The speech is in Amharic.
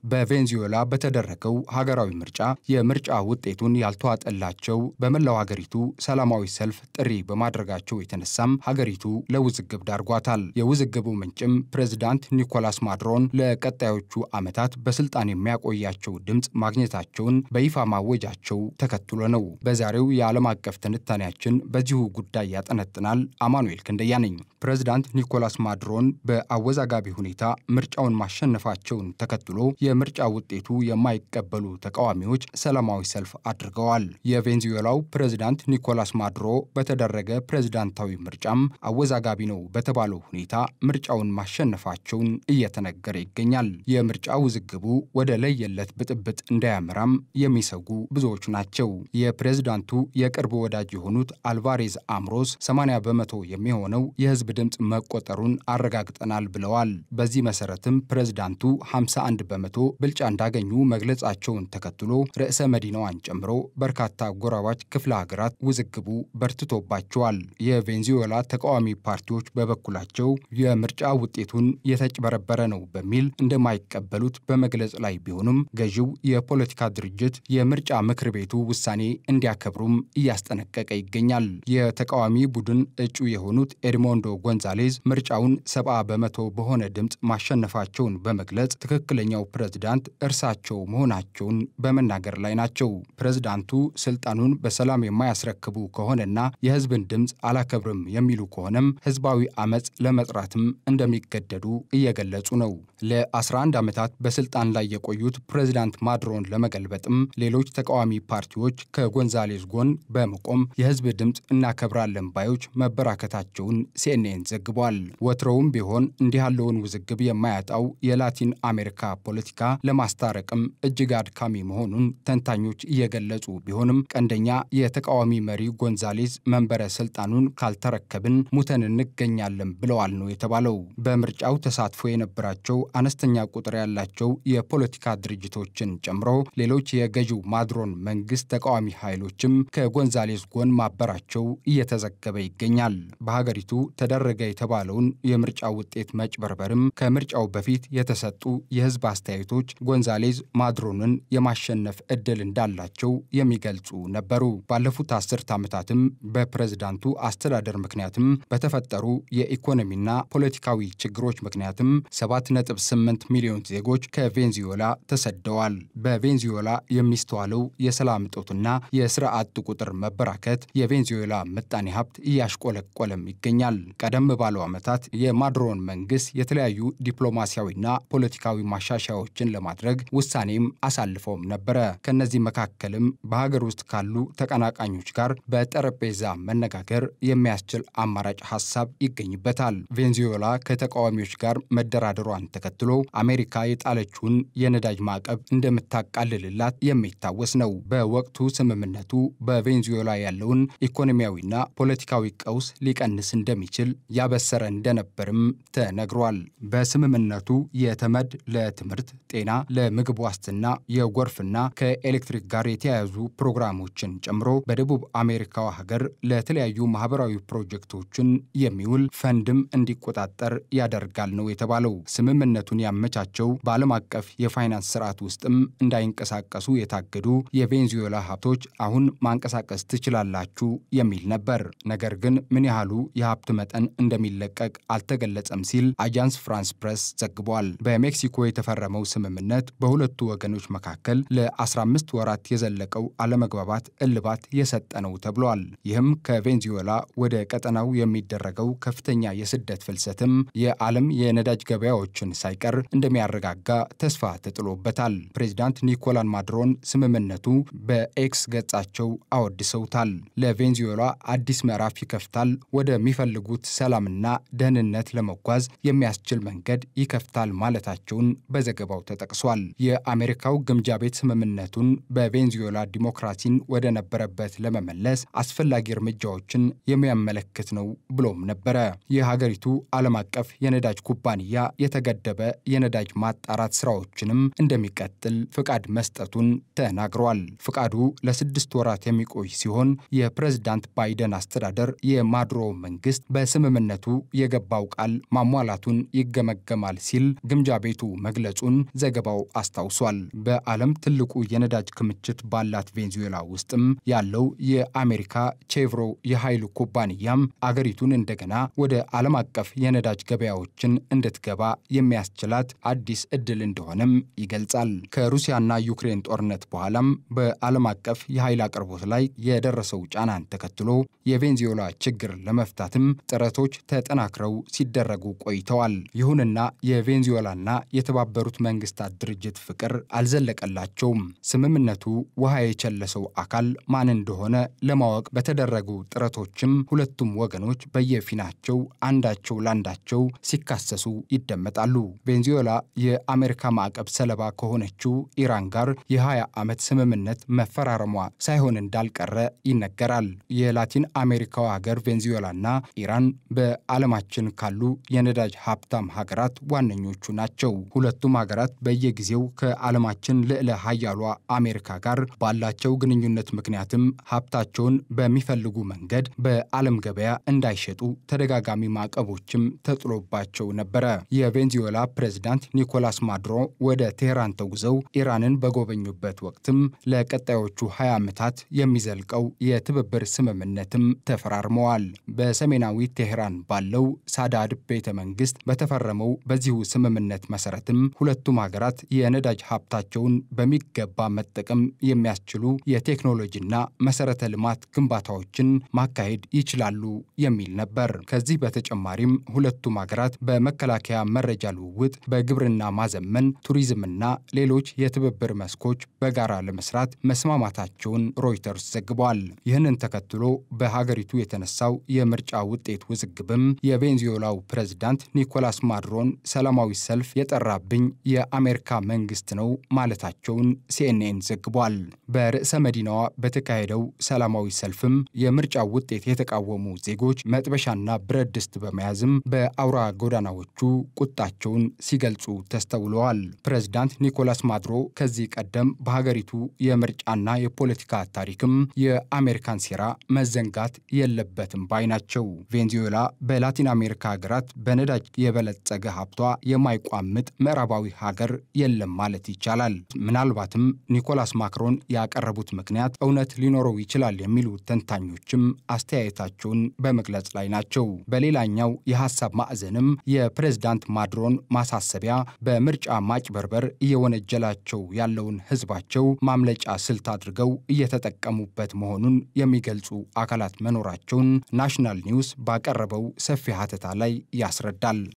በቬንዙዌላ በተደረገው ሀገራዊ ምርጫ የምርጫ ውጤቱን ያልተዋጠላቸው በመላው ሀገሪቱ ሰላማዊ ሰልፍ ጥሪ በማድረጋቸው የተነሳም ሀገሪቱ ለውዝግብ ዳርጓታል። የውዝግቡ ምንጭም ፕሬዝዳንት ኒኮላስ ማድሮን ለቀጣዮቹ ዓመታት በስልጣን የሚያቆያቸው ድምፅ ማግኘታቸውን በይፋ ማወጃቸው ተከትሎ ነው። በዛሬው የዓለም አቀፍ ትንታኔያችን በዚሁ ጉዳይ ያጠነጥናል። አማኑኤል ክንደያ ነኝ። ፕሬዝዳንት ኒኮላስ ማድሮን በአወዛጋቢ ሁኔታ ምርጫውን ማሸነፋቸውን ተከትሎ የምርጫ ውጤቱ የማይቀበሉ ተቃዋሚዎች ሰላማዊ ሰልፍ አድርገዋል። የቬንዙዌላው ፕሬዝዳንት ኒኮላስ ማዱሮ በተደረገ ፕሬዝዳንታዊ ምርጫም አወዛጋቢ ነው በተባለው ሁኔታ ምርጫውን ማሸነፋቸውን እየተነገረ ይገኛል። የምርጫ ውዝግቡ ወደ ለየለት ብጥብጥ እንዳያመራም የሚሰጉ ብዙዎች ናቸው። የፕሬዝዳንቱ የቅርብ ወዳጅ የሆኑት አልቫሬዝ አምሮስ 80 በመቶ የሚሆነው የህዝብ ድምፅ መቆጠሩን አረጋግጠናል ብለዋል። በዚህ መሰረትም ፕሬዝዳንቱ 51 በመቶ ብልጫ እንዳገኙ መግለጻቸውን ተከትሎ ርዕሰ መዲናዋን ጨምሮ በርካታ ጎራባች ክፍለ ሀገራት ውዝግቡ በርትቶባቸዋል። የቬንዙዌላ ተቃዋሚ ፓርቲዎች በበኩላቸው የምርጫ ውጤቱን የተጭበረበረ ነው በሚል እንደማይቀበሉት በመግለጽ ላይ ቢሆኑም ገዢው የፖለቲካ ድርጅት የምርጫ ምክር ቤቱ ውሳኔ እንዲያከብሩም እያስጠነቀቀ ይገኛል። የተቃዋሚ ቡድን እጩ የሆኑት ኤድሞንዶ ጎንዛሌዝ ምርጫውን ሰባ በመቶ በሆነ ድምፅ ማሸነፋቸውን በመግለጽ ትክክለኛው ፕሬዝዳንት እርሳቸው መሆናቸውን በመናገር ላይ ናቸው። ፕሬዝዳንቱ ስልጣኑን በሰላም የማያስረክቡ ከሆነና የህዝብን ድምፅ አላከብርም የሚሉ ከሆነም ህዝባዊ አመፅ ለመጥራትም እንደሚገደዱ እየገለጹ ነው። ለ11 ዓመታት በስልጣን ላይ የቆዩት ፕሬዝዳንት ማድሮን ለመገልበጥም ሌሎች ተቃዋሚ ፓርቲዎች ከጎንዛሌዝ ጎን በመቆም የህዝብ ድምፅ እናከብራለን ባዮች መበራከታቸውን ሲኤንኤን ዘግቧል። ወትሮውም ቢሆን እንዲህ ያለውን ውዝግብ የማያጣው የላቲን አሜሪካ ፖለቲካ ለማስታረቅም እጅግ አድካሚ መሆኑን ተንታኞች እየገለጹ ቢሆንም ቀንደኛ የተቃዋሚ መሪ ጎንዛሌዝ መንበረ ስልጣኑን ካልተረከብን ሙተን እንገኛለን ብለዋል ነው የተባለው። በምርጫው ተሳትፎ የነበራቸው አነስተኛ ቁጥር ያላቸው የፖለቲካ ድርጅቶችን ጨምሮ ሌሎች የገዢው ማድሮን መንግስት ተቃዋሚ ኃይሎችም ከጎንዛሌዝ ጎን ማበራቸው እየተዘገበ ይገኛል። በሀገሪቱ ተደረገ የተባለውን የምርጫ ውጤት መጭበርበርም ከምርጫው በፊት የተሰጡ የህዝብ አስተያየቶች ጎንዛሌዝ ማድሮንን የማሸነፍ እድል እንዳላቸው የሚገልጹ ነበሩ። ባለፉት አስርት ዓመታትም በፕሬዝዳንቱ አስተዳደር ምክንያትም በተፈጠሩ የኢኮኖሚና ፖለቲካዊ ችግሮች ምክንያትም 7.8 ሚሊዮን ዜጎች ከቬንዙዌላ ተሰደዋል። በቬንዙዌላ የሚስተዋለው የሰላም እጦትና የስራ አጥ ቁጥር መበራከት የቬንዙዌላ ምጣኔ ሀብት እያሽቆለቆለም ይገኛል። ቀደም ባለው ዓመታት የማዱሮን መንግስት የተለያዩ ዲፕሎማሲያዊና ፖለቲካዊ ማሻሻያዎችን ለማድረግ ውሳኔም አሳልፈውም ነበረ። ከነዚህ መካከልም በሀገር ውስጥ ካሉ ተቀናቃኞች ጋር በጠረጴዛ መነጋገር የሚያስችል አማራጭ ሀሳብ ይገኝበታል። ቬንዙዌላ ከተቃዋሚዎች ጋር መደራደሯን ተከትሎ አሜሪካ የጣለችውን የነዳጅ ማዕቀብ እንደምታቃልልላት የሚታወስ ነው። በወቅቱ ስምምነቱ በቬንዙዌላ ያለውን ኢኮኖሚያዊና ፖለቲካዊ ቀውስ ሊቀንስ እንደሚችል ያበሰረ እንደነበርም ተነግሯል። በስምምነቱ የተመድ ለትምህርት፣ ጤና፣ ለምግብ ዋስትና፣ የጎርፍና ከኤሌክትሪክ ጋር የተያያዙ ፕሮግራሞችን ጨምሮ በደቡብ አሜሪካዋ ሀገር ለተለያዩ ማህበራዊ ፕሮጀክቶችን የሚውል ፈንድም እንዲቆጣጠር ያደርጋል ነው የተባለው። ስምምነቱን ያመቻቸው በዓለም አቀፍ የፋይናንስ ስርዓት ውስጥም እንዳይንቀሳቀሱ የታገዱ የቬንዙዌላ ሀብቶች አሁን ማንቀሳቀስ ትችላላችሁ የሚል ነበር። ነገር ግን ምን ያህሉ የሀብት መጠን እንደሚለቀቅ አልተገለጸም ሲል አጃንስ ፍራንስ ፕሬስ ዘግቧል። በሜክሲኮ የተፈረመው ስምምነት በሁለቱ ወገኖች መካከል ለ15 ወራት የዘለቀው አለመግባባት እልባት የሰጠ ነው ተብሏል። ይህም ከቬንዙዌላ ወደ ቀጠናው የሚደረገው ከፍተኛ የስደት ፍልሰትም የዓለም የነዳጅ ገበያዎችን ሳይቀር እንደሚያረጋጋ ተስፋ ተጥሎበታል። ፕሬዚዳንት ኒኮላስ ማዱሮን ስምምነቱ በኤክስ ገጻቸው አወድሰውታል። ለቬንዙዌላ አዲስ ምዕራፍ ይከፍታል፣ ወደሚፈልጉት ሰላምና ደህንነት ለመጓዝ የሚያስችል መንገድ ይከፍታል ማለታቸውን በዘገባው ተጠቅሷል። የአሜሪካው ግምጃ ቤት ስምምነቱን በቬንዙዌላ ዲሞክራሲን ወደ ነበረበት ለመመለስ አስፈላጊ እርምጃዎችን የሚያመለክት ነው ብሎም ነበረ። የሀገሪቱ ዓለም አቀፍ የነዳጅ ኩባንያ የተገደበ የነዳጅ ማጣራት ስራዎችንም እንደሚቀጥል ፍቃድ መስጠቱን ተናግሯል። ፍቃዱ ለስድስት ወራት የሚቆይ ሲሆን የፕሬዝዳንት ባይደን አስተዳደር የማዱሮ መንግስት በስምምነቱ የገባው ቃል ማሟላቱን ይገመገማል ሲል ግምጃ ቤቱ መግለጹን ዘገባው አስታውሷል። በዓለም ትልቁ የነዳጅ ክምችት ባላት ቬንዙዌላ ውስጥም ያለው የአሜሪካ ቼቭሮ የኃይል ኩባንያም አገሪቱን እንደገና ወደ ዓለም አቀፍ የነዳጅ ገበያዎችን እንድትገባ የሚያስችላት አዲስ እድል እንደሆነም ይገልጻል። ከሩሲያና ዩክሬን ጦርነት በኋላም በዓለም አቀፍ የኃይል አቅርቦት ላይ የደረሰው ጫናን ተከትሎ የቬንዙዌላ ችግር ለመፍታትም ጥረቶች ተጠናክረው ሲደረጉ ቆይተዋል። ይሁንና የቬንዙዌላና የተባበሩት መንግስታት ድርጅት ፍቅር አልዘለቀላቸውም። ስምምነቱ ውሃ የቸለሰው አካል ማን እንደሆነ ለማወቅ በተደረጉ ጥረቶችም ሁለቱም ወገኖች በየፊናቸው አንዳቸው ላንዳቸው ሲካሰሱ ይደመጣሉ። ቬንዙዌላ የአሜሪካ ማዕቀብ ሰለባ ከሆነችው ኢራን ጋር የ20 ዓመት ስምምነት መፈራረሟ ሳይሆን እንዳልቀረ ይነገራል። የላቲን አሜሪካው ሀገር ቬንዙዌላና ኢራን በዓለማችን ካሉ የነዳጅ ሀብታም ሀገራት ዋነኞቹ ናቸው። ሁለቱም ሀገራት በየጊዜው ከዓለማችን ልዕለ ሀያሏ አሜሪካ ጋር ባላቸው ግንኙነት ምክንያትም ሀብታቸውን በሚፈልጉ መንገድ በዓለም ገበያ እንዳይሸጡ ተደጋጋሚ ማዕቀቦችም ተጥሎባቸው ነበረ። የቬንዙዌላ ፕሬዝዳንት ኒኮላስ ማዱሮ ወደ ቴህራን ተጉዘው ኢራንን በጎበኙበት ወቅትም ለቀጣዮቹ 20 ዓመታት የሚዘልቀው የትብብር ስምምነትም ተፈራርመዋል። በሰሜናዊ ቴህራን ባለው ሳዳድ ቤተ መንግስት በተፈረመው በዚሁ ስምምነት መሰረትም ሁለቱም ሀገራት የነዳጅ ሀብታቸውን በሚገባ መጠቀም የሚያስችሉ የቴክኖሎጂና መሰረተ ልማት ግንባታዎችን ማካሄድ ይችላሉ የሚል ነበር። ከዚህ በተጨማሪም ሁለቱም ሀገራት በመከላከያ መረጃ ልውውጥ፣ በግብርና ማዘመን፣ ቱሪዝምና ሌሎች የትብብር መስኮች በጋራ ለመስራት መስማማታቸውን ሮይተርስ ዘግቧል። ይህንን ተከትሎ በሀገሪቱ የተነሳው የምርጫ ውጤት ውዝግብም የቬንዙዌላው ፕሬዝዳንት ኒኮላስ ማዱሮን ሰላማዊ ሰልፍ የጠራብኝ የአሜሪካ መንግስት ነው ማለታቸውን ሲኤንኤን ዘግቧል። በርዕሰ መዲናዋ በተካሄደው ሰላማዊ ሰልፍም የምርጫው ውጤት የተቃወሙ ዜጎች መጥበሻና ብረት ድስት በመያዝም በአውራ ጎዳናዎቹ ቁጣቸውን ሲገልጹ ተስተውለዋል። ፕሬዝዳንት ኒኮላስ ማዱሮ ከዚህ ቀደም በሀገሪቱ የምርጫና የፖለቲካ ታሪክም የአሜሪካን ሴራ መዘንጋት የለበትም ባይ ናቸው። ቬንዙዌላ በላቲን አሜሪካ ሀገራት በነዳጅ የበለጸገ ሀብቷ የማይቋምጥ ምዕራባዊ ሀገር የለም ማለት ይቻላል። ምናልባትም ኒኮላስ ማክሮን ያቀረቡት ምክንያት እውነት ሊኖረው ይችላል የሚሉ ተንታኞችም አስተያየታቸውን በመግለጽ ላይ ናቸው። በሌላኛው የሀሳብ ማዕዘንም የፕሬዝዳንት ማዱሮን ማሳሰቢያ በምርጫ ማጭበርበር እየወነጀላቸው ያለውን ህዝባቸው ማምለጫ ስልት አድርገው እየተጠቀሙበት መሆኑን የሚገልጹ አካላት መኖራቸውን ናሽናል ኒውስ ባቀረበው ሰፊ ሀተታ ላይ ያስረዳል።